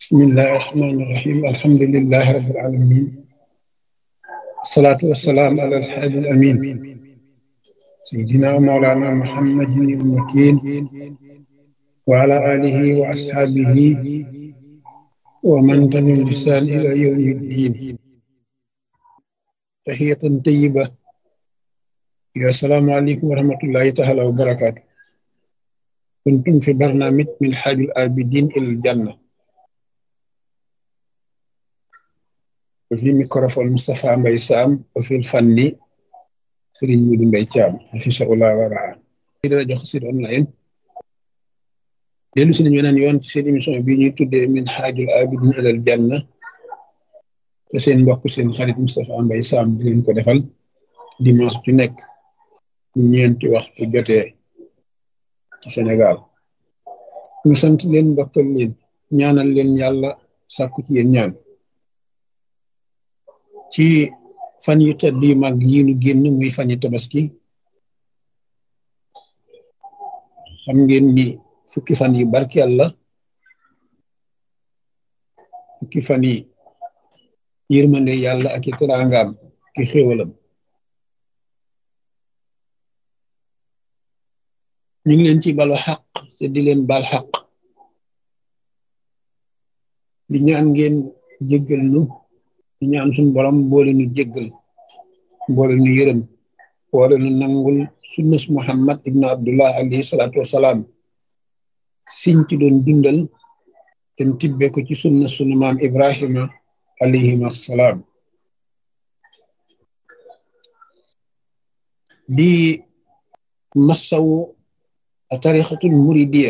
bismillahi irrahmani irrahim alhamdulilahi rabbil alamin wasalaatu wasalaam ala alhaadi al amin sayidina wa mawlana muhammadin il makin wa ala alihi wa ashaabihi wa man tabi'ahum bi ihsaan ila yawmi ddin tahiyatan tayyiba yo assalaamu aleykum wa rahmatullahi taala wa barakaatu kuntum fi barnaamij min haajil aabidiin ilal janna wa fi microphone Moustapha Mbaye Sam wa fi fanni Serigne Modou Mbaye Thiam hafisahullah wa raa di rajo Xassida online dellu si nañu weneen yoon ci seen émission bi ñuy tuddee min haajil aabidiin ilal janna te seen mbokk seen xarit Moustapha Mbaye Sam di leen ko defal dimanche ju nekk ñeenti waxtu jotee ci Sénégal ñu sant leen ndokkal leen ñaanal leen yàlla sàkku ci yéen ñaan ci fan yu tedd yu mag yi nu génn muy fan yu tabaski xam ngeen ni fukki fan yi barkeel la fukki fan yi yërmande yàlla ak i teraangaam ki xéewalam ñu ngi leen ci balu xaq te di leen bal xaq di ñaan ngeen jéggal nu di ñaan suñ borom boole nu jéggal boole nu yërëm boole nu nangul sunnus muhammad ibnu abdullah alayhi salaatu wasalaam siñ ci doon dundal te tibbe ko ci sunna sunu maam ibrahima alayhim assalaam di massawu tarixatul muridiya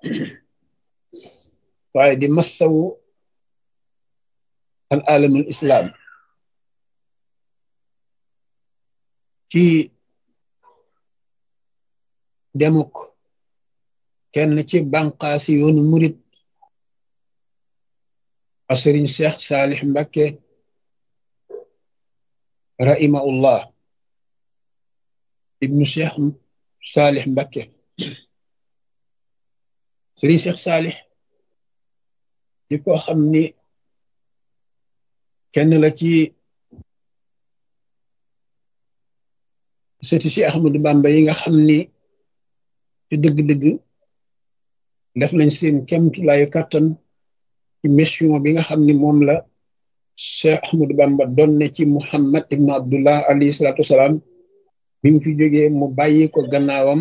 waaye di massawu al alamul islam ci demuk kenn ci banqaasi yoonu murid a sëriñ cheikh saalix mbakke rahimahullah ibnu cheikh saalix mbakke sëriñ cheikh saalix di ko xam ni kenn la ci sëti si Ahmadu Bamba yi nga xam ni ci dëgg-dëgg def nañ seen kemtulaayu kàttan ci mission bi nga xam ni moom la Cheikh Ahmadu Bamba doon ne ci Muhammad ibnu Abdullah alayhi salaatu wasalaam bi mu fi jógee mu bàyyi ko gannaawam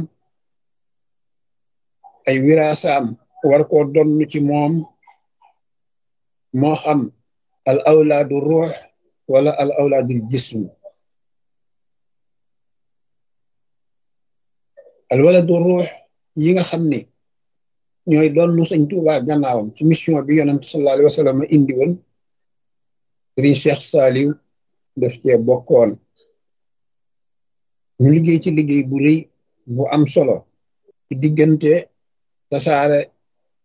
ay wiraasaam war koo donn ci moom moo xam al awlaadu ruux wala al awlaadul jism al waladu ruux yi nga xam ne ñooy doon sëñ Tuubaa gannaawam ci mission bi yonent sallallahu alayhi wa sallam indi woon sëriñ Cheikh Saliou def cee bokkoon ñu liggéey ci liggéey bu rëy bu am solo ci diggante tasaare